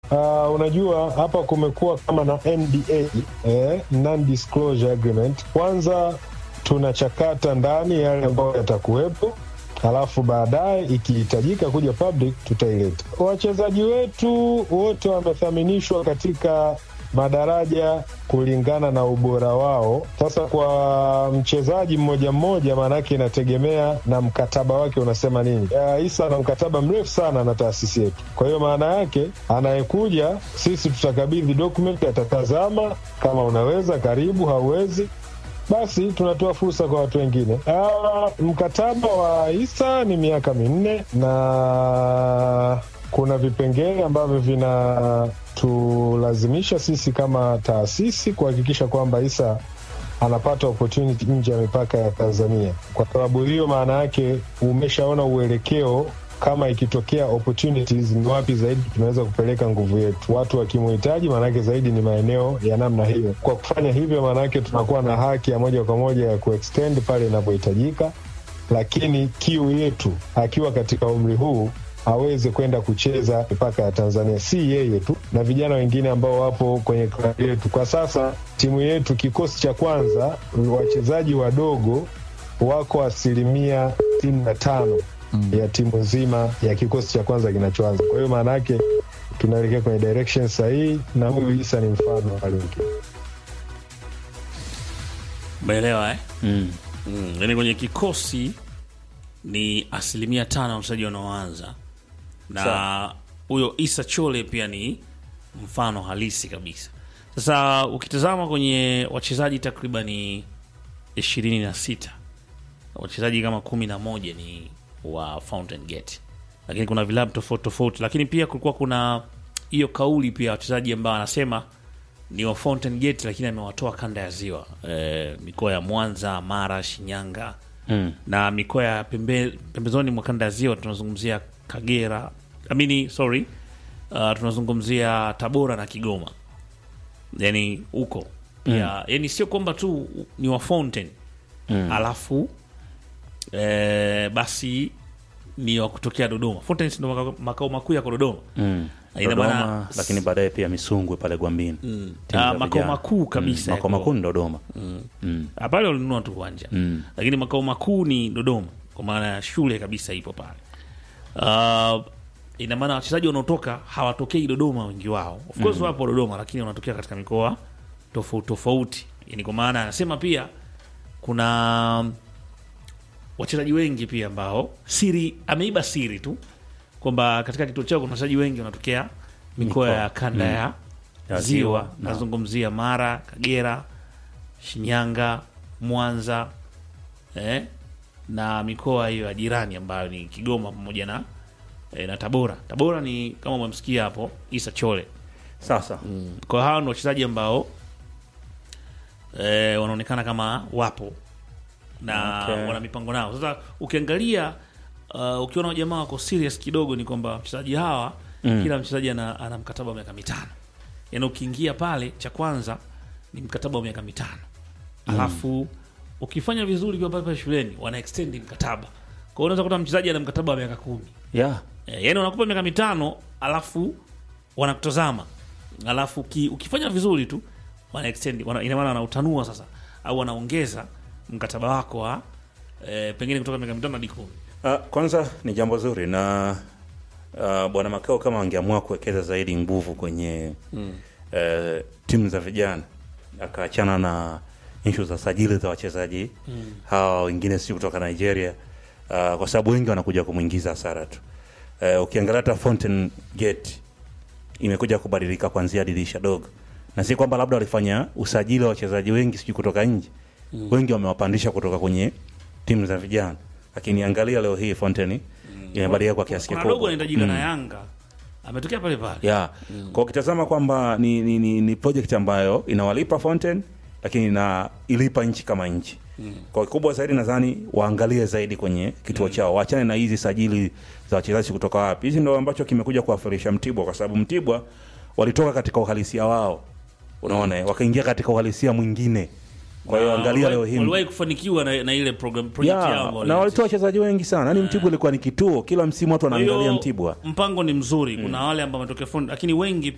Uh, unajua hapa kumekuwa kama na NDA eh, non disclosure agreement. Kwanza tunachakata ndani yale ambayo yatakuwepo, halafu baadaye ikihitajika kuja public tutaileta. Wachezaji wetu wote wamethaminishwa katika madaraja kulingana na ubora wao. Sasa kwa mchezaji mmoja mmoja, maanake inategemea na mkataba wake unasema nini. Uh, Isa ana mkataba mrefu sana na taasisi yetu, kwa hiyo maana yake anayekuja, sisi tutakabidhi document, atatazama kama unaweza, karibu, hauwezi basi tunatoa fursa kwa watu wengine. Uh, mkataba wa Isa ni miaka minne na kuna vipengele ambavyo vinatulazimisha sisi kama taasisi kuhakikisha kwamba Isa anapata opportunity nje ya mipaka ya Tanzania. Kwa sababu hiyo, maana yake umeshaona uelekeo kama ikitokea opportunities ni wapi zaidi tunaweza kupeleka nguvu yetu. Watu wakimuhitaji, maanake zaidi ni maeneo ya namna hiyo. Kwa kufanya hivyo, maanake tunakuwa na haki ya moja kwa moja ya kuextend pale inapohitajika, lakini kiu yetu akiwa katika umri huu aweze kwenda kucheza mipaka ya Tanzania, si yeye tu na vijana wengine ambao wapo kwenye klabu yetu. Kwa sasa timu yetu, kikosi cha kwanza, wachezaji wadogo wako asilimia sitini na tano mm. ya timu nzima ya kikosi cha kwanza kinachoanza. Kwa hiyo maana yake tunaelekea kwenye direction sahihi, na huyu Isa ni mfano wa wale wengine. Umeelewa eh? Mm. Mm, yani kwenye kikosi ni asilimia tano ya wachezaji wanaoanza na Sawa. huyo Isa Chole pia ni mfano halisi kabisa. Sasa ukitazama kwenye wachezaji takribani ishirini na sita wachezaji kama kumi na moja ni wa Fountain Gate, lakini kuna vilabu tofauti tofauti, lakini pia kulikuwa kuna hiyo kauli pia wachezaji ambao anasema ni wa Fountain Gate, lakini amewatoa kanda ya ziwa e, mikoa ya Mwanza, Mara, Shinyanga Mm. na mikoa ya pembe, pembezoni mwa kanda ya ziwa tunazungumzia Kagera, amini sorry, uh, tunazungumzia Tabora na Kigoma, yani huko pia yani sio kwamba tu ni wa Fountain Mm. alafu eh, basi ni wa kutokea Dodoma. Fountain ndo makao- makao makuu yako Dodoma. Mm. Ina Dodoma, maana- lakini baadaye pia Misungwi pale Gwambini. Timu za Ah, makao vijana. makuu kabisa Mm, makao yako- makuu ni Dodoma. Mm. Ah, pale walinunua tu uwanja Mm. lakini makao makuu ni Dodoma, kwa maana ya shule kabisa ipo pale. Uh, ina maana wachezaji wanaotoka hawatokei Dodoma, wengi wao of course wapo Dodoma, lakini wanatokea katika mikoa tofauti tofauti. Yani kwa maana anasema pia kuna wachezaji wengi pia ambao siri ameiba siri tu kwamba katika kituo chao kuna wachezaji wengi wanatokea mikoa Mikoa. ya kanda ya Ya ziwa, ziwa, na- nazungumzia Mara, Kagera, Shinyanga, Mwanza eh, na mikoa hiyo ya jirani ambayo ni Kigoma pamoja na eh, na Tabora. Tabora ni kama umemsikia hapo Isa Chole. Sasa Kwa hao ndio wachezaji ambao eh, wanaonekana kama wapo na Okay. wana mipango nao. Sasa ukiangalia uh, ukiona jamaa wako serious kidogo, ni kwamba wachezaji hawa Mm. kila mchezaji ana, ana mkataba wa miaka mitano. Yaani ukiingia pale, cha kwanza ni mkataba wa miaka mitano, alafu ukifanya vizuri kwa pale shuleni wana extend mkataba. Kwa hiyo unaweza kuta mchezaji ana mkataba wa miaka kumi. yeah. Eh, yaani wanakupa miaka mitano alafu wanakutazama alafu ki, ukifanya vizuri tu wana extend wana, ina maana wanautanua sasa au wanaongeza mkataba wako wa eh, pengine kutoka miaka mitano hadi kumi. Uh, kwanza ni jambo zuri na uh, bwana Makao kama angeamua kuwekeza zaidi nguvu kwenye mm. uh, timu za vijana akaachana na ishu za sajili za wachezaji mm. hawa wengine si kutoka Nigeria uh, kwa sababu wengi wanakuja kumwingiza hasara tu. Uh, ukiangalia hata Fountain Gate imekuja kubadilika kuanzia dirisha dogo, na si kwamba labda walifanya usajili wa wachezaji wengi sijui kutoka nje mm. wengi wamewapandisha kutoka kwenye timu za vijana, lakini angalia leo hii Fountain imebadilika kwa kiasi Kuna dogo kikubwa anahitajika na Yanga ametokea pale pale. yeah. Kwa ukitazama kwamba ni, ni, ni, ni project ambayo inawalipa Fountain lakini ina ilipa nchi kama nchi mm. Kwa kikubwa zaidi nadhani waangalie zaidi kwenye kituo chao, waachane na hizi sajili za wachezaji kutoka wapi. Hizi ndio ambacho kimekuja kuwafirisha Mtibwa, kwa sababu Mtibwa walitoka katika uhalisia wao, unaona, wakaingia katika uhalisia mwingine. Kwa hiyo Na angalia waliwahi- leo hii waliwahi kufanikiwa na, na ile program project yao yeah, ambao na walianzisha. walitoa wachezaji wengi sana, yaani Mtibwa ilikuwa ni kituo, kila msimu watu Kwa hiyo, wanaangalia Mtibwa. Mpango ni mzuri. Kuna wale ambao wametokea fundi, lakini wengi